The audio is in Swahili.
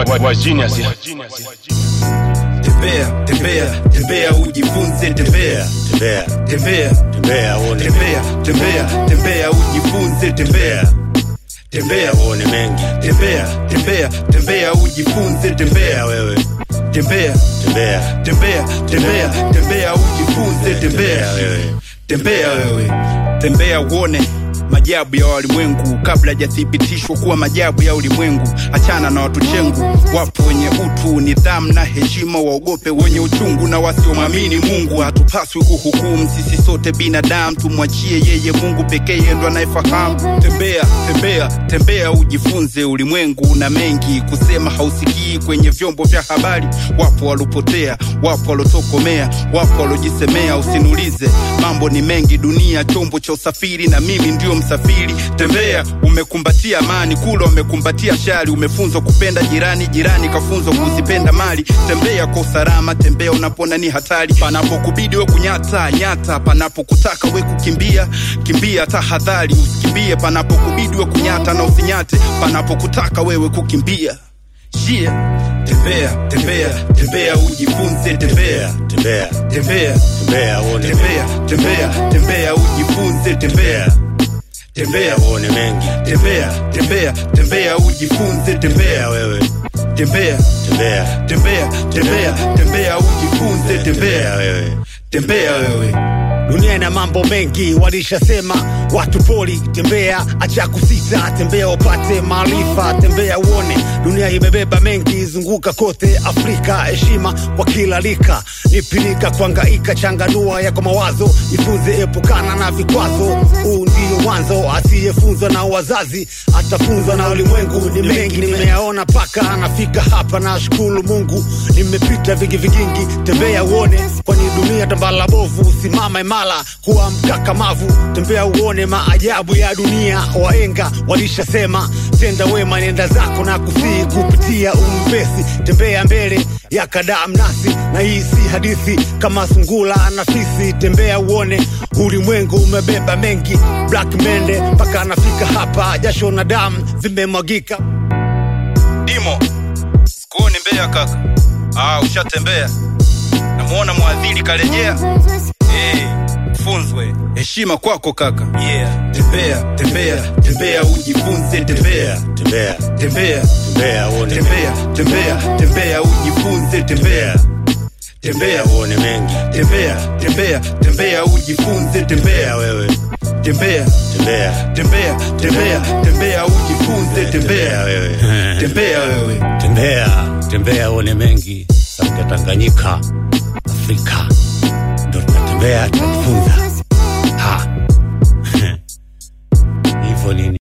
wa genius ya. tembea tembea tembea ujifunze tembea tembea tembea tembea uone tembea tembea tembea ujifunze tembea tembea uone mengi tembea tembea tembea ujifunze tembea tembea wewe tembea tembea tembea tembea tembea ujifunze tembea wewe tembea wewe tembea uone majabu ya walimwengu kabla hajathibitishwa kuwa majabu ya ulimwengu achana na watu chengu wapo wenye utu nidhamu na heshima waogope wenye uchungu na wasiomwamini mungu hatupaswi kuhukumu sisi sote binadamu tumwachie yeye mungu pekee yeye ndo anayefahamu tembea tembea tembea ujifunze ulimwengu una mengi kusema hausikii kwenye vyombo vya habari wapo walopotea wapo walotokomea wapo walojisemea usiniulize mambo ni mengi dunia chombo cha usafiri na mimi ndio msafiri tembea umekumbatia amani kula umekumbatia shari umefunzwa kupenda jirani jirani kafunzwa kuzipenda mali tembea kwa usalama tembea unapona ni hatari panapokubidi we kunyata nyata panapokutaka we kukimbia kimbia tahadhari usikimbie panapokubidi we kunyata na usinyate panapokutaka wewe kukimbia shia tembea tembea tembea ujifunze tembea tembea tembea tembea uone tembea tembea tembea ujifunze tembea tembea uone mengi tembea tembea tembea ujifunze tembea tembea wewe tembea tembea tembea tembea tembea ujifunze tembea tembea wewe tembea wewe dunia ina mambo mengi walishasema watu poli tembea acha kusita tembea upate maarifa tembea uone dunia imebeba mengi zunguka kote afrika heshima kwa kila rika nipilika kuangaika changanua yako mawazo jifunze epukana na vikwazo huu ndio mwanzo asiyefunzwa na wazazi atafunzwa na ulimwengu ni mengi nimeyaona paka anafika hapa na shukuru mungu nimepita vingi vigingi tembea uone kwani dunia tambala bovu simama imara kuwa mkakamavu tembea uone maajabu ya dunia waenga walishasema tenda wema nenda zako na kusii kupitia umpesi tembea mbele ya kadaa mnasi na hii si hadithi kama sungula na fisi tembea uone ulimwengu umebeba mengi black mende mpaka anafika hapa jasho na damu vimemwagika dimo sikuoni mbea kaka ah, ushatembea namuona mwadhiri karejea hey, funzwe heshima kwako kaka yeah. tembea tembea tembea ujifunze tembea tembea tembea tembea uone tembea tembea tembea ujifunze tembea tembea uone mengi tembea tembea tembea ujifunze tembea tembea wewe tembea tembea tembea tembea tembea ujifunze tembea tembea wewe tembea wewe tembea tembea uone mengi sauti ya tanganyika afrika ndo tunatembea tunajifunza